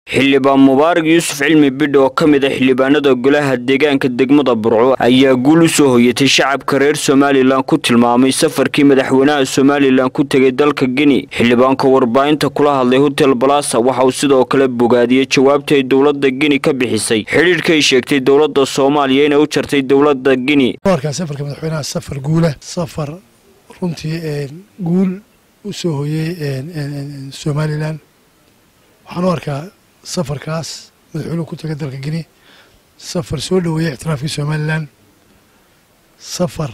xildhibaan mubaarak yuusuf cilmi bidh oo ka mid a xildhibaanada golaha deegaanka degmada burco ayaa guul u soo hoyatay shacabka reer somalilan ku tilmaamay safarkii madaxweynaha somalilan ku tegay dalka gini xildhibaanka warbaahinta kula hadlay hotel balasa waxa uu sidoo kale bogaadiyey jawaabta ay dowladda gini ka bixisay xidhiidhkay sheegtay dowladda soomaaliya inay u jartay dowladda gini warkaa safarka madaxweynaha safar guula safar runtii guul u soo hoyey somalilan waxaan u arkaa safarkaas madaxweynuhu ku tegay dalka gini safar soo dhoweeyey ictiraafkii somalilan safar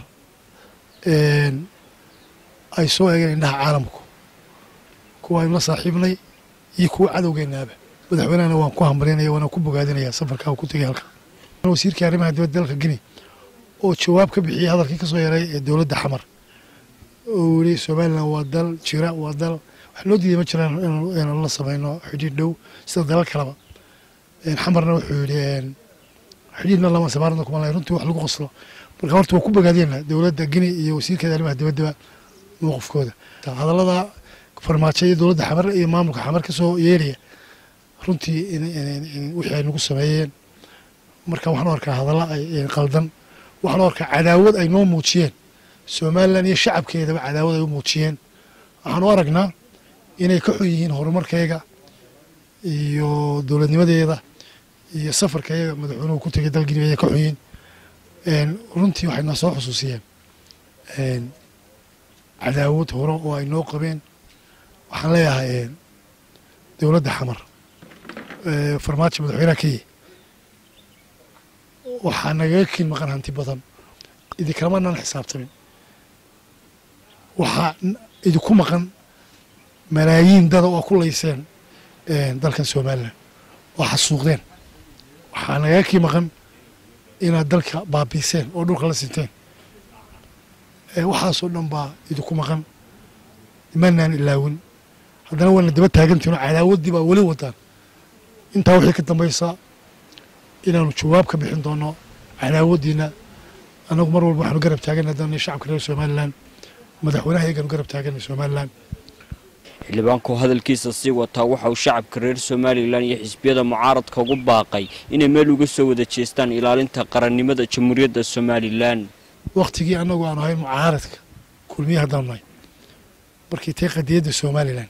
ay soo eegeen indhaha caalamku kuwa aynu la saaxiibnay iyo kuwa cadowgeenaaba madaxweynehana waan ku hambalinaya waana ku bogaadinaya safarkaa uu ku tegay halka wasiirkii arrimaha dibadda dalka gini oo jawaab ka bixiyey hadalkii ka soo yaray ee dowladda xamar oo yidhi somalilan waa dal jira waa dal wax loo diiday ma jiraan inaanu la samayno xidhiidh dhow sida dalal kaleba xamarna wuxuu yidhi xidhiidhna lama samaaradna kuma lahay runtii wax lagu qoslo marka horta waa ku bogaadiyena dowladda gini iyo wasiirkeeda arrimaha dibaddaba mowqifkooda hadallada farmaajo iyo dowladda xamar iyo maamulka xamar ka soo yeeraya runtii wixii ay nagu sameeyeen marka waxaan u arkaa hadalla ay qaldan waxaan u arkaa cadaawad ay noo muujiyeen somalilan iyo shacabkeedaba cadaawad ay u muujiyeen waxaan u aragnaa inay ka xun yihiin horumarkayga iyo dowladnimadeeda iyo safarkayaga madaxweynuhu ku tegay dalgini ayay ka xun yihiin runtii waxay noo soo xusuusiyeen cadaawad hore oo ay noo qabeen waxaan leeyahay dowladda xamar farmaajo madaxweynaha kenya waxaa nagaga kin maqan hanti badan idinkalamaanaan xisaabtamin waxaa idinku maqan malaayiin dada oo ku layseen dalkan somalilan oo xasuuqdeen waxaa nagaga kii maqan inaad dalka baabiiseen oo dhulka la sinteen waxaasoo dhan baa idinku maqan imanaan ilaawin haddana waana daba taagantihin cadaawaddii baa weli wadaan intaa wixii ka dambaysa inaanu jawaab ka bixin doono cadaawaddiina annagu mar walba waxaanu garab taaganay haddana shacabka reer somalilan madaxweynaha iyagaanu garab taaganay somalilan xildhibaanku hadalkiisa sii wataa waxa uu shacabka reer somalilan iyo xisbiyada mucaaradka ugu baaqay inay meel uga soo wada jeestaan ilaalinta qarannimada jamhuuriyadda somalilan wakhtigii annagu aanu ahayn mucaaradka kulmiye haddaanu nahay markii tay qadiyadda somalilan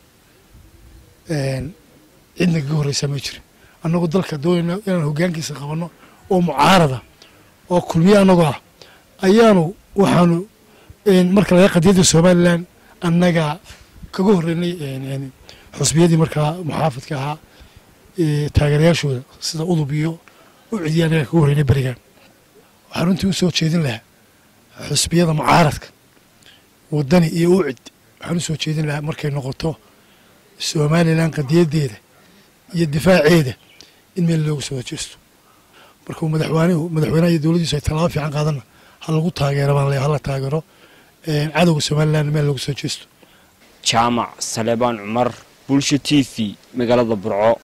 cidna kaga horreysaa ma jirin annagu dalka doonayna inaan hoggaankiisa qabanno oo mucaarada oo kulmiye annagoo ah ayaanu waxaanu marka laga qadiyadda somalilan annaga kaga horreynay xusbiyadii markaa muxaafidka ahaa taageerayaashooda sida udub iyo ucidiya annaga kaga horreynay berigan waxaan runtii u soo jeedin lahaa xusbiyada mucaaradka waddani iyo ucid waxaan u soo jeedin lahaa markay noqoto somalilan qadiyaddeeda iyo difaaceeda in meel loogu soo wajeesto markuu madaxweynuhu madaxweynaha iyo dowladdiisu ay tallaabo fiican qaadana ha lagu taageero baan leeyahay hala taageero cadowga somalilan meel loogu soo jeesto jaamac saleebaan cumar bulsho t v magaalada burco